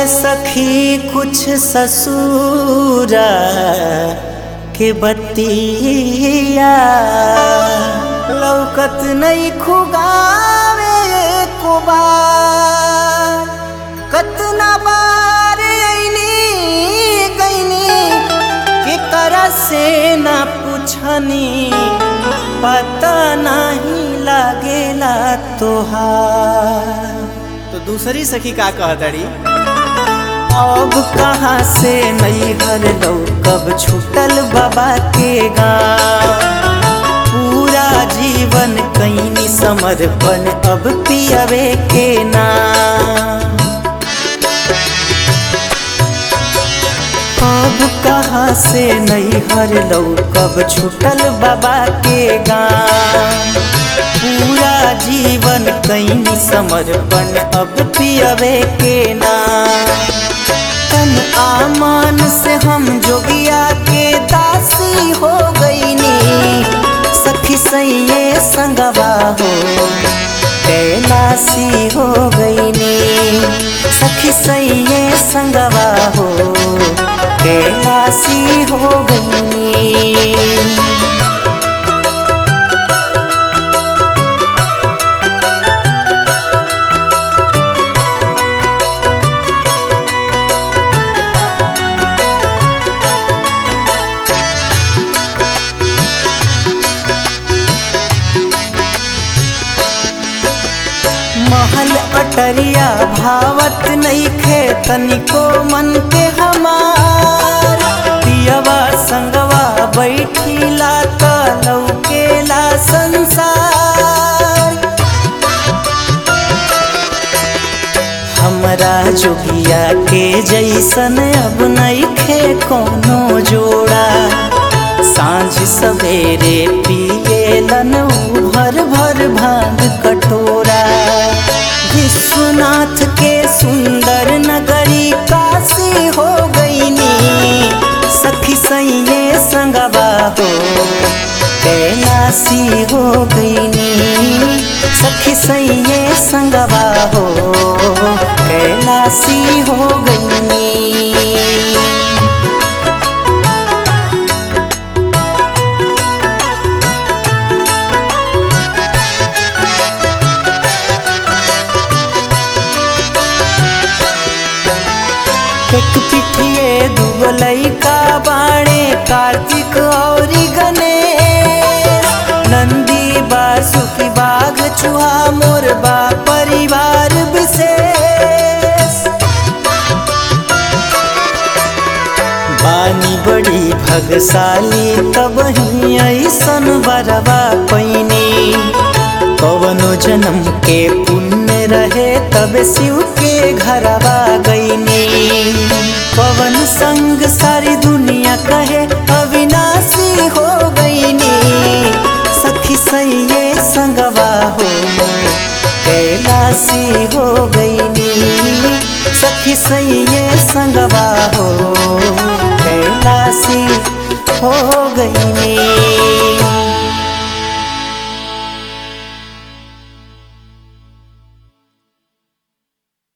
सखी कुछ ससुरा के बतिया लौकत नहीं खुगावे को बार कतना बार ऐनी गईनी के करा से ना पूछनी पता नहीं लागेला तोहार तो दूसरी सखी का कहतड़ी अब कहाँ से नहीं हर लो कब छूटल बाबा के गाँव पूरा जीवन कहीं समर्पण अब पियवे के नाम अब कहाँ से नहीं हर लो कब छूटल बाबा के गाँव पूरा जीवन कहीं समर्पण अब पियवे के नाम तन आमान से हम जोगिया के दासी हो गईनी सखी सैये संगवा हो कैलासी हो गईनी सखी सैये संगवा हो कैलासी हो गईनी महल अटरिया भावत नहीं खे तनिको मन के हमार पियवा संगवा बैठीला त लौकेला संसार हमरा जोगिया के जैसन अब नहीं खे कोनो जोड़ा सांझ सवेरे पिएलन उ भर भर भांग कटोरा विश्वनाथ के सुंदर नगरी काशी हो गईनी सखी सैये संगवा हो कैलासी हो गईनी सखी सैये संगवा हो कैलासी हो गईनी एक पिठिए दूगो लइका बाणे कार्तिक औरी गणेश नंदी बासुकी बाघ चूहा मोरबा परिवार विशेष बानी बड़ी भगशाली तब ही ऐसन बरवा पैनी कवनो जन्म के पुण्य रहे तब शिव के घरवा गईनी पवन संग सारी दुनिया कहे अविनाशी हो गईनी सखी सैये संगवा हो कैलासी हो गईनी सखी सैये संगवा हो कैलासी हो गईनी